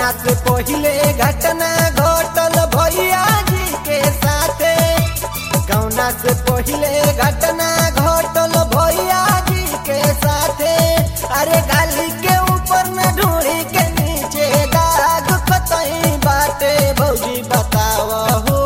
गौना से पहिले घटना घटल भैया जी के साथे गौना से पहिले घटना घटल भैया जी के साथे अरे गाली के ऊपर न ढूंढी के नीचे दाग कतई बाटे भौजी बताव हो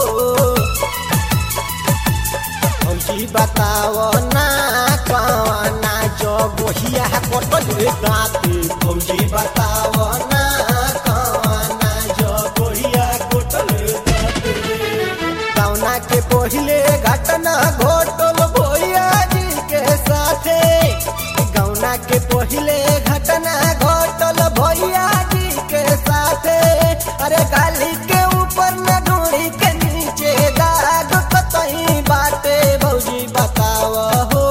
भौजी बताव ना कवना जो गोहिया कटल दाते भौजी बताव ना कवना जो गोहिया कटल दाते कौना के पहिले घटना घटल भैया जी के साथे गौना के पहिले घटना घटल भैया जी के साथे अरे गाली के ऊपर न ढूंढी के नीचे दाग कतई बाटे भौजी बताव हो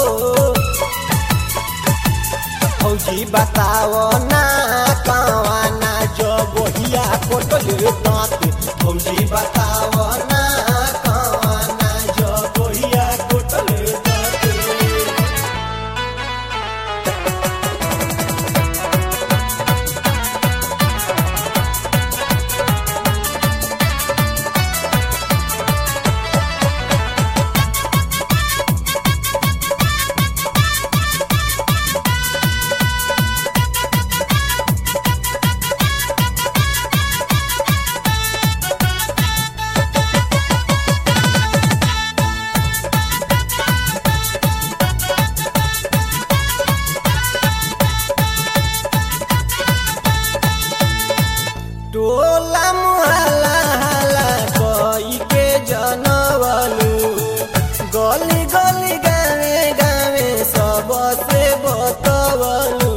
भौजी बताव ना कवाना जो गोहिया कोटल दांत भौजी बताव ना कवाना जो गोहिया कोटल दांत टोला मुहल्ला हल्ला कोई के जनवलू गली गली गावे गावे सब से बतवलू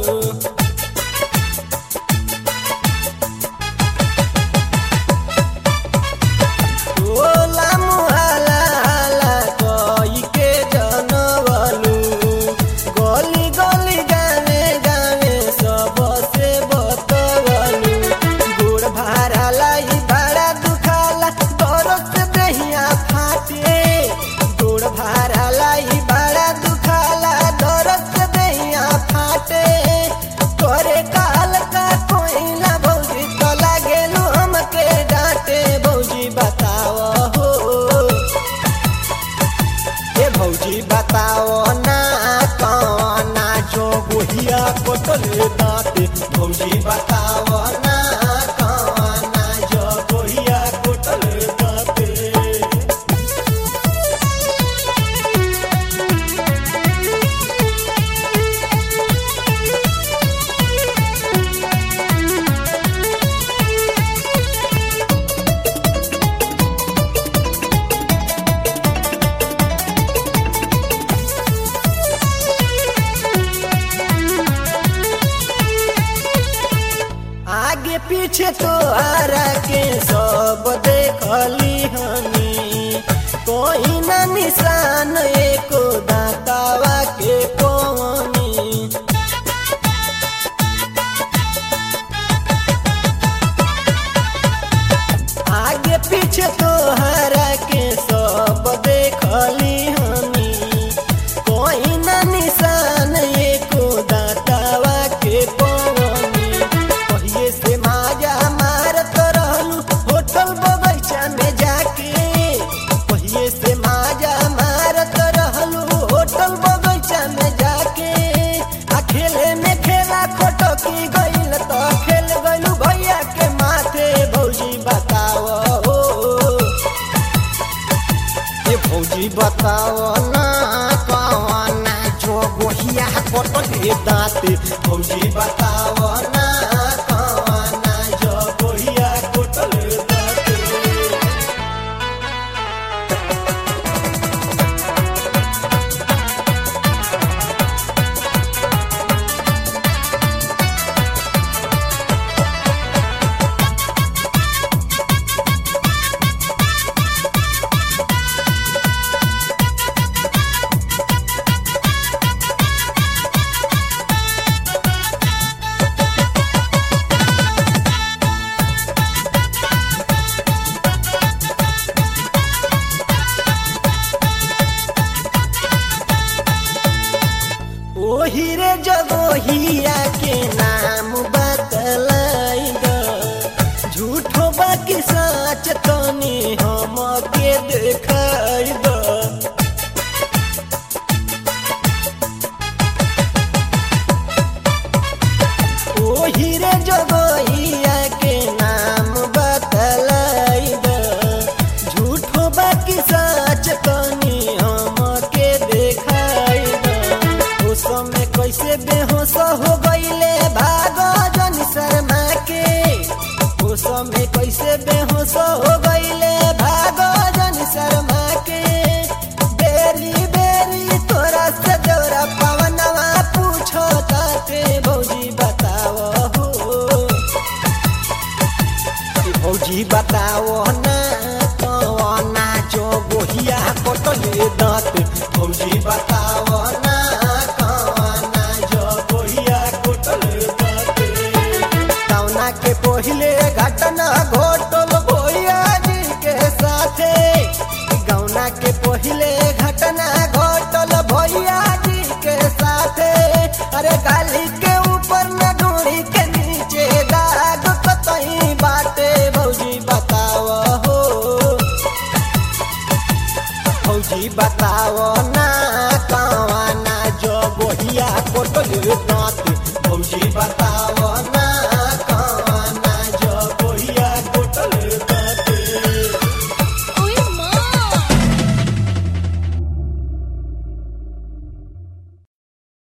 टोला मुहल्ला हल्ला कोई के जनवलू गली गली गावे गावे सब से बतवलू गोड़ भाड़ा लाई भाड़ा दुखाला दरद से देहिया फाटे गोड़ भाड़ा लाई भाड़ा दुखाला दरद से देहिया फाटे तोरे काल का कोइला भौजी तो लागेलू हमके डांटे भौजी बताव हो ए भौजी बताओ ना कौना जो गोहिया कोटले दाते भौजी बताओ ना कौना जो गोहिया कोटले दाते आगे पीछे तो आरा के सब देखली हनी कोई ना निशान एको दातावा के पवनी आगे पीछे तो हरा के सब देखली हनी कोई ना निशान एको दातावा के पवनी पहिले से माजा मारत रहलू होटल बगैचा में जाके पहिले से माजा मारत रहलू होटल बगैचा में जाके आ खेले में खेला खटकी गइल तो खेल गइलू भैया के माथे भौजी बताव हो ए भौजी बताव ना कवना जो गोहिया कटले दाँते भौजी बताव ना कवना जो गोहिया कटले दाँते जगहिया के नाम बतलाई द झूठो बाकी सच तनी हमके देखाई द उस समय कैसे बेहोश हो गईले भागो जन शर्मा के उस समय कैसे बेहोश हो गईले भागो जन शर्मा के बेरी बेरी तोरा से जौरा पवनवा पूछो ताते भौजी बताओ हो कि भौजी बताओ ना कवना जो गोहिया कटले दांत भौजी बताओ ना कवना जो गोहिया कटले दांत कवना के पहिले घटना घोटल भैया जी के साथे गौना के पहिले घटना घोटल भैया जी के साथे अरे गाली के ऊपर न डोरी के नीचे दाग कतई बाटे भौजी बताओ हो भौजी बताओ ना कवाना जो गोहिया कोटल दांत भौजी बताओ